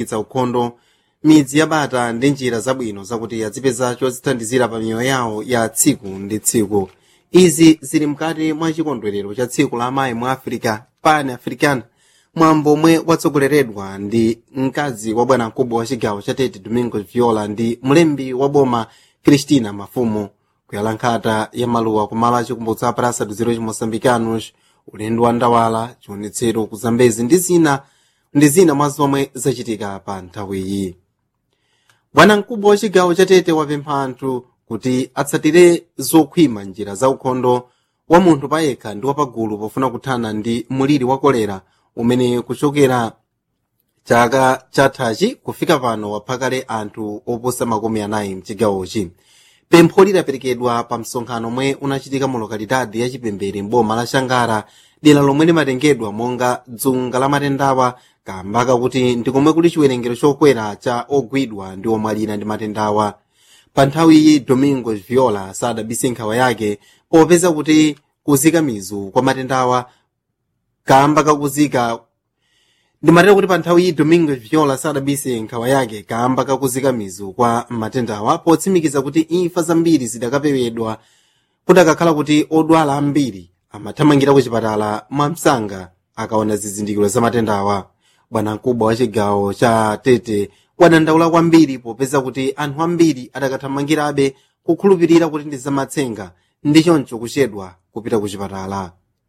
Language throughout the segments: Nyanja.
itsa ukhondo midzi yabata ndi njira zabwino zakuti azipeza chodzithandizira pa miyoyo yawo ya tsiku ndi tsiku izi zili mkati mwa chikondwerero cha tsiku la amayi mu africa pan african mwambo omwe watsogoleredwa ndi mkazi wa bwanamkubwa wa chigawo cha tete domingo viola ndi mlembi wa boma cristina mafumu kuyala nkhata ya maluwa kumalo achikumbutso a praça dos heróis moçambicanos ulendo wa ndawala chionetsero ku zambezi ndi zina ndi zina mwa zomwe zachitika pa nthawiyi bwanamkubwa wa chigawo cha tete wapempha anthu kuti atsatire zokhwima njira za ukhondo wa munthu payekha ndi wapagulu pofuna kuthana ndi muliri wa kolera umene kuchokera chaka chathachi kufika pano wapha kale anthu oposa makumi anayi mchigawochi pempho lidaperekedwa pa msonkhano omwe unachitika mu lokalidadi ya chipembere mboma la shangara dera lomwe limatengedwa monga dzunga la matendawa kamba kakuti ndi komwe kuli chiwerengero chokwera cha ogwidwa ndi omwalira ndi matendawa pa nthawiyi domingo viola sadabise nkhawa yake popeza kuti kuzika mizu kwa matendawa kamba kakuzika ndimatera kuti pa nthawiyi domingo viola sadabise nkhawa yake kamba kakuzika mizu kwa matendawa potsimikiza kuti imfa zambiri zidakapewedwa kudakakhala kuti odwala ambiri amathamangira ku chipatala mwamsanga akaona zizindikiro za matendawa bwanamkubwa wa chigawo cha tete wadandaula kwambiri popeza kuti anthu ambiri adakathamangirabe kukhulupirira kuti ndi zamatsenga ndi choncho kuchedwa kupita ku chipatala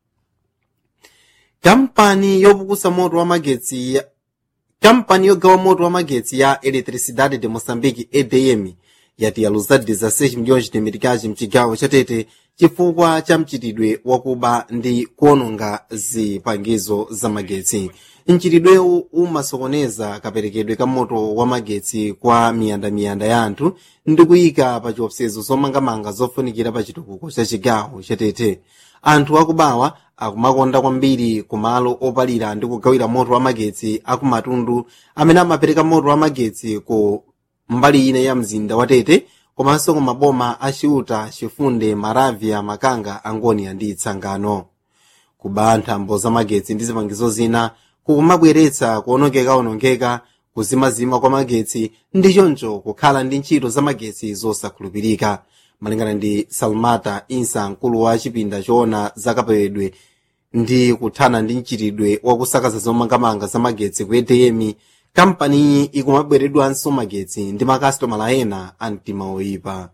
kampani yopukusa moto wa magetsi ya kampani yogawa moto wa magetsi ya eletricidade de moçambique edm yati yaluza 16 milhões de meticais mchigawo chatete chifukwa cha mchitidwe wakuba ndi kuononga zipangizo za magetsi mchitidwewu umasokoneza kaperekedwe ka moto wa magetsi kwa miyandamiyanda ya anthu ndi kuyika pa chiopsezo zomangamanga zofunikira pa chitukuko cha chigawo chatete anthu akubawa akumakonda kwambiri kumalo opalira ndi kugawira moto wa magetsi akumatundu amene amapereka moto wa magetsi ku mbali ina ya mzinda wa tete komanso ku maboma a ciuta cifunde maravya makanga angonia ndi tsangano kuba nthambo za magetsi ndi zipangizo zina kukumabweretsa kuonongeka-onongeka kuzimazima kwa magetsi ndi choncho kukhala ndi ntchito za magetsi zosakhulupirika malingana ndi salmata insa mkulu wa chipinda choona zakapewedwe ndi kuthana ndi mchitidwe wakusakaza zomangamanga za magetsi ku edm kampaniyi ikumabweredwanso magetsi ndi makasitomala ena a mtima oyipa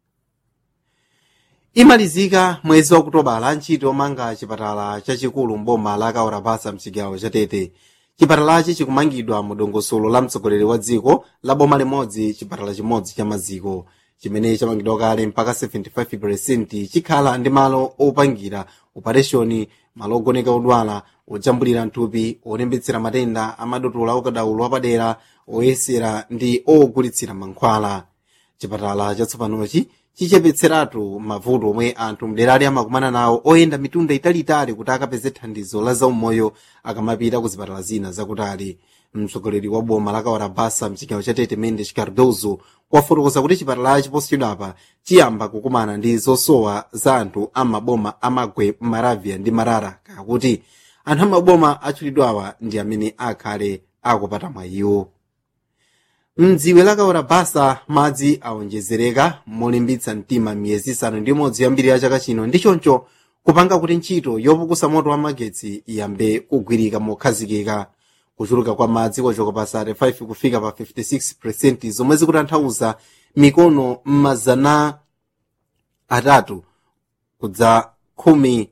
imalizika mwezi wa kutobala ntchito yomanga chipatala chachikulu mboma la kaorabasa mchigawo cha tete chipatalachi chikumangidwa mu dongosolo la mtsogoleri wa dziko la boma limodzi chipatala chimodzi cha maziko chimene chamangidwa kale mpaka 75% chikhala ndi malo opangira opereshoni malo ogoneka odwala ojambulira mthupi olembetsera matenda amadotola okadaulo apadera oyesera ndi ogulitsira mankhwala chipatala chatsopanochi chichepetseratu mavuto omwe anthu mderali amakumana nawo oyenda mitunda italitali kuti akapeze thandizo la zaumoyo akamapita ku zipatala zina zakutali mtsogoleri wa boma la kawarabasa mchigawo cha tete mendes cardozo wafotokoza kuti chipatala chiposo chidapa chiyamba kukumana ndi zosowa za anthu amaboma amagwe maravya ndi marara kakuti anthu amaboma atchulidwawa ndi amene akhale akupata mwayiwo mdziwe la kawarabasa madzi awonjezereka molimbitsa mtima miyezi isanu ndi imodzi yambiri ya chaka chino ndi choncho kupanga kuti ntchito yopukusa moto wa magetsi iyambe kugwirika mokhazikika kuchuluka kwa madzi kwachoka pa 35 kufika pa 56 zomwe zikutanthauza mikono m'mazana atatu kudza khumi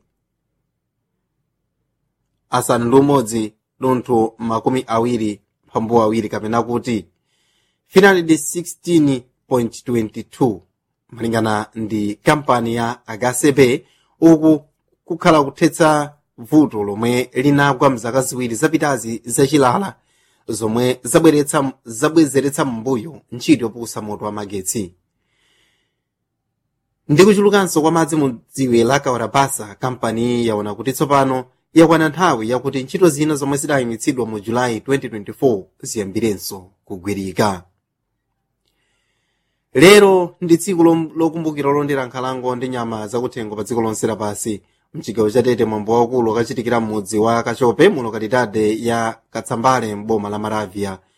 asanu ndi umodzi dontho makumi awiri phambu awiri kapena kuti 316.22 malingana ndi kampani ya agasepe uku kukhala kuthetsa vuto lomwe linagwa mzaka ziwiri zapitazi zachilala zomwe zabweretsa zabwezeretsa m'mbuyo ntchito yopukusa moto wa magetsi ndi kuchulukanso kwa madzi mu dziwe la kawarabasa kampani yaona kuti tsopano yakwana nthawi yakuti ntchito zina zomwe zidayimitsidwa mu julayi 2024 ziyambirenso kugwirika lero ndi tsiku lokumbukira lolondera nkhalango ndi nyama zakuthengo pa dziko lonse lapansi mchigawo cha tete mwambo waukulu ukachitikira m'mudzi wa kachope mu lokalidade ya katsambale m'boma la maravya